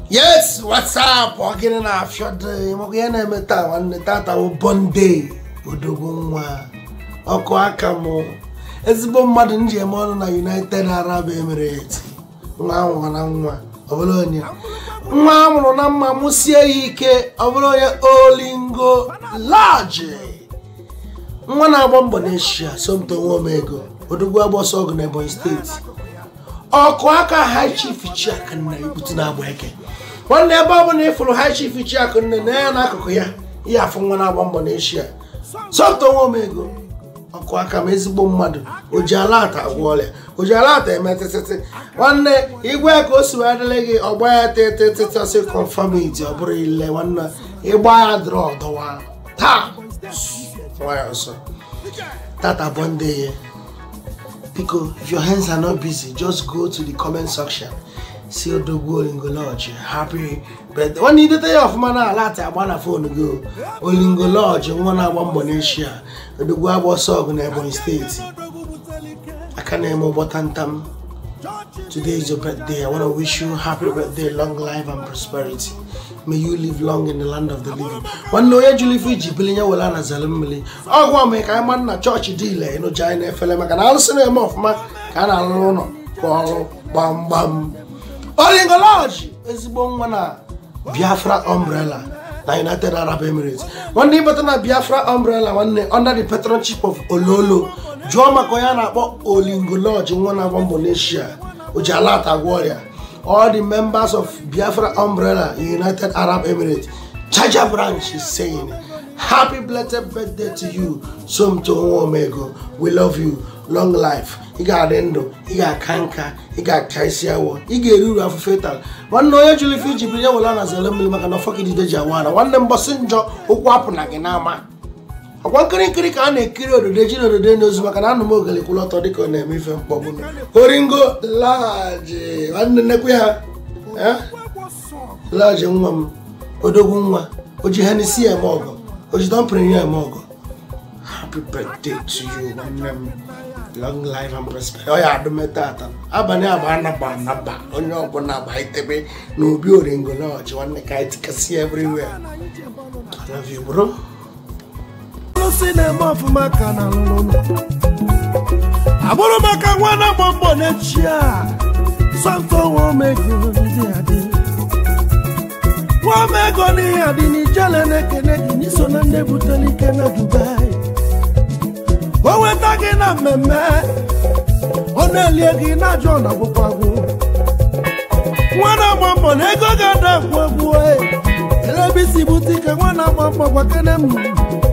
yes whatsapp ọ gịnị na-afịọ dị maka ihe na-eme taa nwanne tata bụ bọnde odogwu nwa ọkụ aka mụ ezigbo mmadụ m ji eme ọnụ na united arab emirates nwa ahụ na nwa ọ bụrụ onye nwa a mụrụ na mma mụsie ya ike ọ bụrụ onye olingo laji nwa na-agba mbọ n'eshia somto nwa omego odogwu agbọsọ ọgụ na ebonyi steeti ọkụ aka high chief chiaka nna ibutu na-agba eke nwanne ebe ọ bụla ịfụrụ high chief chiaka nne na ya n'akụkụ ya ihe afụ nwa na-agba mbọ n'eshia somto nwa omego ọkụ aka ma ezigbo mmadụ o ji ala ata agwọ ọrịa o ji ala ata eme tịtịtị nwanne igwe ka o si wee dịrị gị ọgba ya tịtịtịtị confirmity ọ bụrụ ile nwanne ịgba ya dịrị ọdọwa taa nwayọ ọsọ tata bọnde ya biko if your hands are not busy just go to the comment section si odogwu olingoloji happy birthday nwanne idete ya ọfụma na ala ata agba na fon gị o. olingoloji nwa na-agba mbọ n'eshia odogwu agba ọsọ ọgụ na ebonyi steeti aka na-eme ụgbọta ntam Today is your birthday. I want to wish you happy birthday, long life and prosperity. May you live long in the land of the living. Nwanne onye jụrụ ife iji bili nye wela na zere mmiri ọgwụ ọmụ ka anyị ma nna chọọchị dị ile ịnụja anyị na-efele maka na arụsị na-eme ọfụma ka a na-arụrụ ụlọ kwa ọrụ gbamgbam olingoloji ezigbo nwa na biafra umbrella na united arab emirates nwanne ịbata na biafra umbrella nwanne under the patronship of ololo jụọ maka onye a na-akpọ olingoloji nwa na-agba mbọ n'eshia ojialat agwọ ọrịa all the members of biafra umbrella united arab emirates charger branch is saying happy blessed birthday to you somto nwa omego we love you long life ị ga-adị ndụ ị ga-aka nka ị ga-aka isi awọ ị ga-eri uru afụfe taa nwanne onye jụrụ ife iji biri ya wela na zere mmiri maka na ọfọgidide ji awa na nwanne mbọsị njọ ụkwụ apụ na gị n'ama ọkwa nkirikiri ka a na-ekiri ododo ji na ododo n'ozu maka na anụ m ogele kwụrụ ọtọ dịka ọ na-eme ife mkpọgbu oringo laji nwanne nnekwu ya eh? laji nwa m odogwu nwa o ji henisi eme ọgọ o ji dọmpịrị ya eme ọgọ happy birthday to you nwanne m long life and prosperity ọ ya adụme tata abalị agba anaba anaba onye ọbụla agba itebe na obi oringo lọji nwanne ka anyị tikasị everywhere I love you bro alụsị na-eme ọfụma ka na alụlụ agbụrụ maka nwa na-agba mbọ n'echi a sọmtọ nwa omego ndị adị nwa omego n'ihe adị n'ijele na-ekene gị n'iso na ndị butere ike na dubai o weta gị na mmemme ọ na-elie gị na-ajụ na gwụkwagwụ nwa na-agba mbọ na ego ga-ada agwụ egwu elebe isi bute ike nwa na-agba mbọ gwakene m